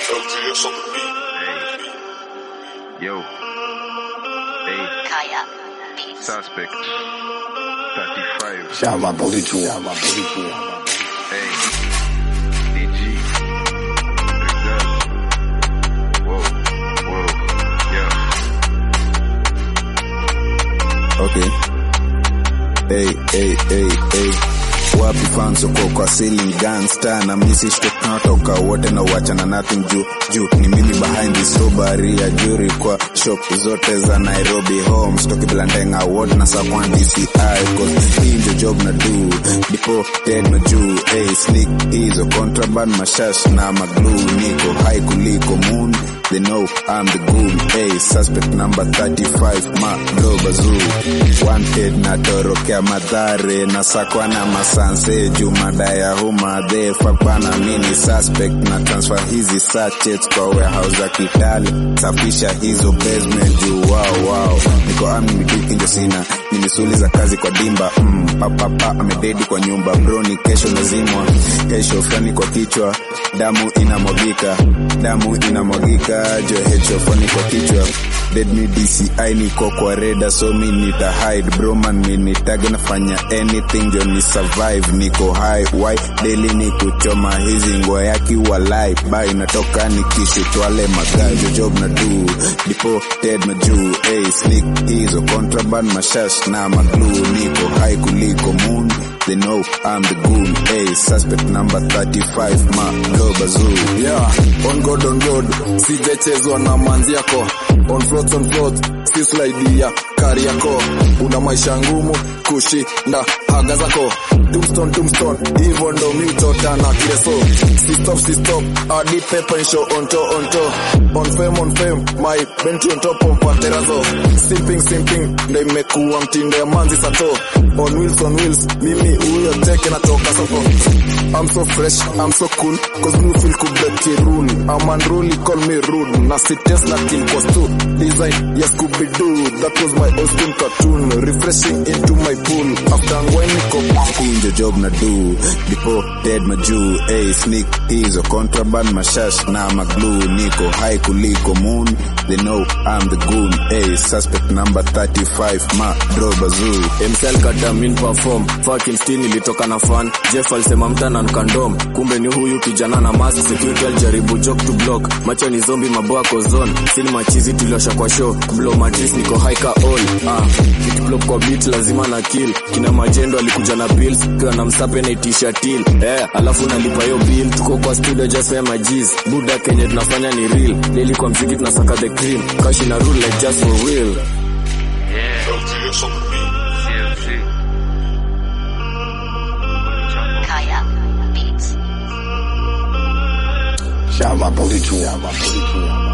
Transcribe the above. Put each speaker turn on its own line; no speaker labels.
LTS on the beat.
Yo. Hey,
Kaya Beats.
suspect. 35.
Shava Bolichu. Shava Bolichu.
Hey. DG. Rizal. Whoa. Whoa. Yeah.
Okay. Hey, hey, hey, hey. Wapi fans uko kwa ceiling gangster na misi shtuka natoka wote na wachana nothing juu juu ni mimi behind this robbery ya jury kwa shop zote za Nairobi home stoki bila ndenga wote na sakwan DCI cause hii ndio job na do dipo dead majuu hey sneak hizo contraband mashash na maglu niko high kuliko moon They know I'm the goon. Hey, suspect number 35, ma bro bazoo. Wanted na torokea madhare na sakwa na masanse jumada ya huma the fuck bana mini suspect na transfer hizi sachets kwa warehouse za Kitale. Safisha hizo basement juu wow wow. Niko ami mituki ndio sina. Ni misuli za kazi kwa dimba. Mm, papa pa amededi kwa nyumba. Bro ni kesho lazimwa. Kesho fulani kwa kichwa. Damu inamwagika. Damu inamwagika jo hecho fani kwa kichwa dead me DCI niko kwa reda so mi nita hide bro man mi nitage nafanya anything jo ni survive niko high why daily ni kuchoma hizi ngwa yaki walai bai natoka nikishutwale magajo job na do dipo dead majuu hey slick hizo contraband mashash na maglu niko high kuliko moon They know I'm the goon. Hey, suspect number 35, ma bro bazoo.
Yeah, on God, on God. Sijachezwa na manzi yako. On floats, on floats. Si slide ya kari yako. Una maisha ngumu kushinda haga zako. Tombstone, tombstone. Hivyo ndo mi utota na kileso. Si stop, si stop. Adi pepe show on to, on to. On fame, on fame. My benti on top of paterazo. Simping, simping. Ndo imekuwa mtindo ya manzi sato. On wheels, on wheels. Mimi huyo teke natoka soko. I'm so fresh, I'm so cool. Cause me feel cool break the rule. I'm unruly, call me rude. Na si test na kill cause too. Design, yes, Scooby-Doo. That was my old school cartoon. Refreshing into my pool. After ngwai niko
kunjo job na do dipo dead majuu hey, sneak hizo contraband mashash na maglu niko high kuliko moon they know I'm the goon hey, suspect number 35 ma bro bazoo
msl kadamin perform fucking still nilitoka na fan jeff alisema mtana nkandom kumbe ni huyu kijana na mask security alijaribu joke to block macho ni zombi maboa kozon sini machizi tuliosha kwa show blow matris niko high ka all ah kickblock kwa beat lazima na kill kina majendo alikuja na pills kiwa na msape na itisha till eh alafu nalipa hiyo bill tuko kwa studio just sema jeez buda kenye tunafanya ni real lili kwa mziki tunasaka the cream kashi na rule like just for real
LTS on the beat.
CFC.
Kaya Beats.
Shava Bolichu. Shava Bolichu.